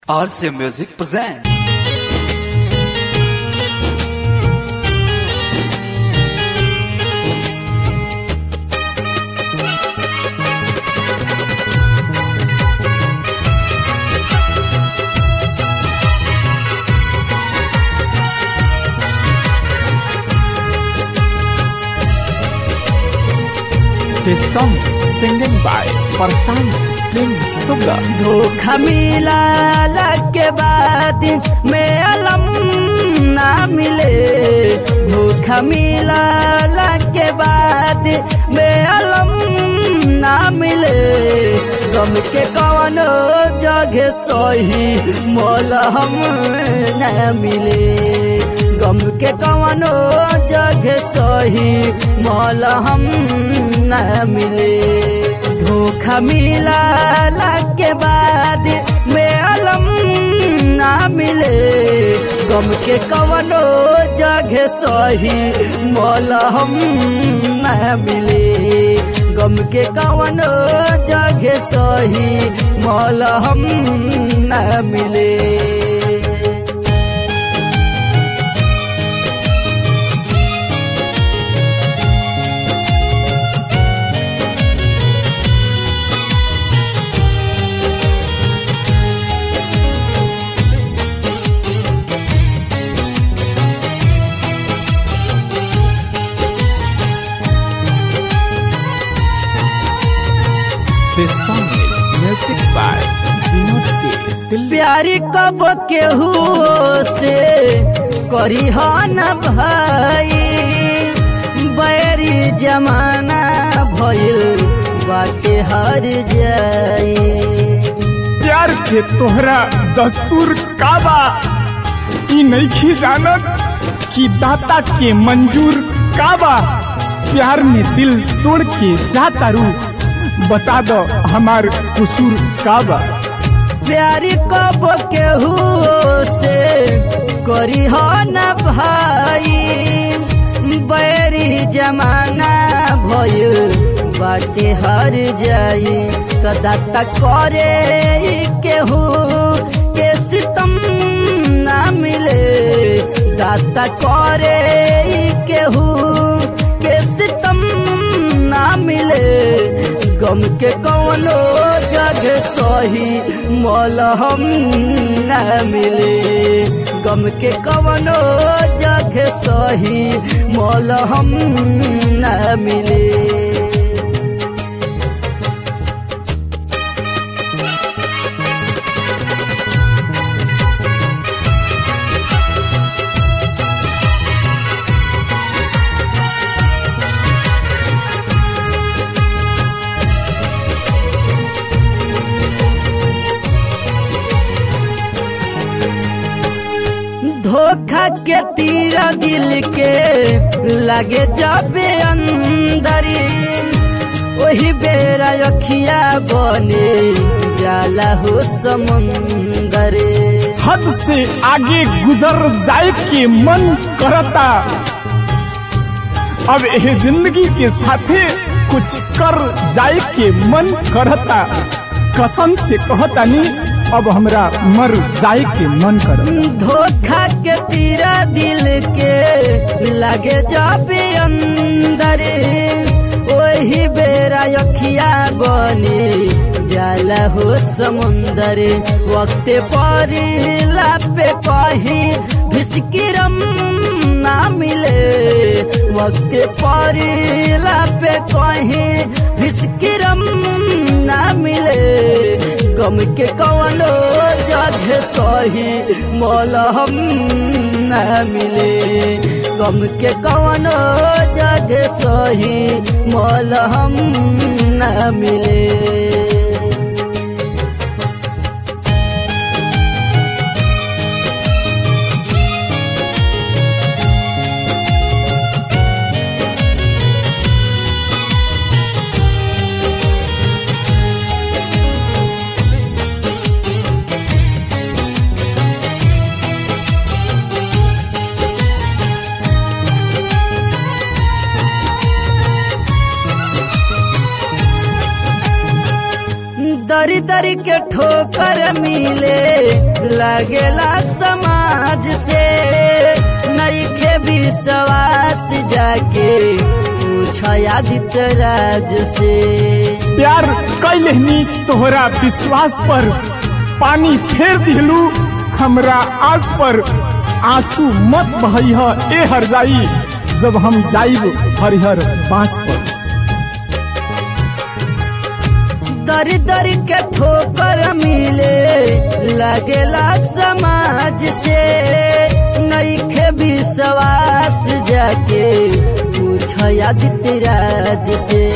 RC Music presents. This song singing by Farsan Singh Suga. धोखा मिला के बाद में अलम ना मिले धोखा मिला के बाद में अलम ना मिले गम के कौन जगह सही मोल हम न मिले गम के कौन जगह सही मोल हम न मिले धोखा मिला के बाद में अलम ना मिले गम के कवनो जगह सही मोल हम न मिले गम के कवनो जगह सही मोल हम न मिले This song is music by Vinod J. Dilli. प्यारी कब केहू से करी हो न भाई बैरी जमाना भइल बाटे हर जाई प्यार के तोहरा दस्तूर का बा ई नइखी जानत कि दाता के मंजूर का बा प्यार में दिल तोड़ के जाता रू बता दो हमार कसूर का बा प्यारी कब केहू से करी हो न भाई बैरी जमाना भइल बाटे हर जाई तो दाता करे केहू के सितम ना मिले दाता करे केहू के सितम ना मिले गम के कौनो जगह सही मोल हम न मिले गम के कौनो जगह सही मोल हम न मिले धोखा के तीरा दिल के लगे जाबे अंदरी वही बेरा अखिया बने जाला हो समुंदरे हद से आगे गुजर जाए के मन करता अब यह जिंदगी के साथे कुछ कर जाए के मन करता कसम से कहता नहीं अब हमरा मर जाए के मन करता धोखा के तीरा दिल के लगे जाबे अंदरे वही बेरा अखिया बने जाला हो समुंदर वक्त परिला पे कही भिसकिरम ना मिले वक्त परिला पे कही भिसकिरम ना मिले गम के कवनो जगह सही मोल हम न मिले गम के कवनो जगह सही मोल हम न मिले दरी दरी के ठोकर मिले लगेला समाज से नईखे विश्वास जाके पूछ आदित्य राज से प्यार कैलहनी तोहरा विश्वास पर पानी फेर दिलू हमरा आस पर आंसू मत बहैह ए हर जाई जब हम जाइब हरिहर बांस पर दर दर के ठोकर मिले लगेला समाज से नईखे विश्वास जाके पूछ आदित्य राज से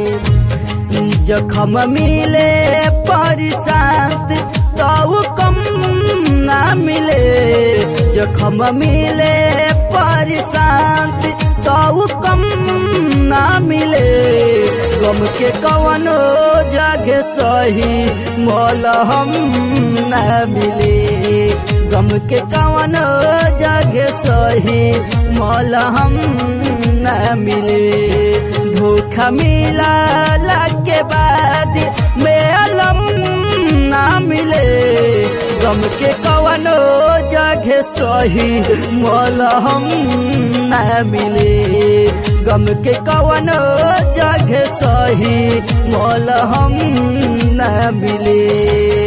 जखम मिले परिशांत तो कम ना मिले जखम मिले परिशांत तो कम ना मिले गम के कवनो जगह सही मोल हम ना मिले गम के कवनो जगह सही मोल हम ना मिले धोखा मिला के बाद में अलम ना मिले गम के कवनो जगह सही मोल हम ना मिले गम के कवनो जगह सही मोल हम ना मिले